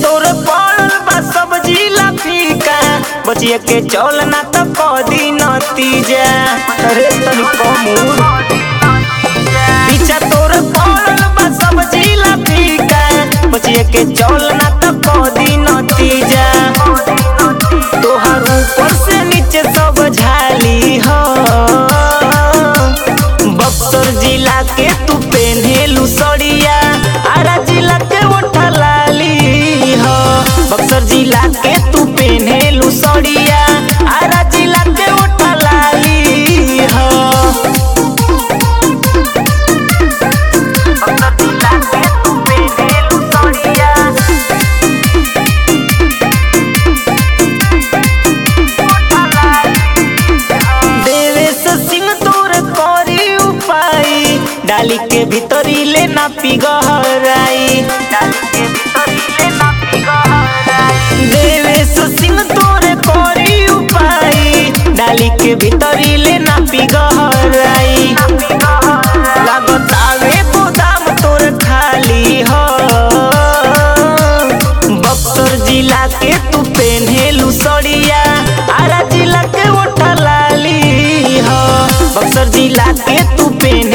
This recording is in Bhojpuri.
तोर पड़ल बा सब्जी ला फीका बचिए के चल ना त कदी नतीजा अरे तनी कमूर पीछा तोर पड़ल बा सब्जी ला फीका बचिए के चल ना त कदी नतीजा तोहर ऊपर से नीचे सब झाली हो बक्सर जिला के तू पेन्हेलू सड़िया आरा जिला के ओठा लाली हो बक्सर जिला के तू पेन्हेलू सड़िया आरा जिला के ओठा लाली हो बक्सर जिला के तू पेन्हेलू सड़िया देवेश सिंह तोर करी उपाय डाली के भीतरी ले ना पिगहराई देवेश सिंह तोर करी उपाय डाली के भीतरी ले ना पिगहराई लागतावे गोदाम तोर खाली हो बक्सर जिला के तू पेन्हेलू सड़िया आरा जिला के ओठा लाली हो बक्सर जिला के तू पेन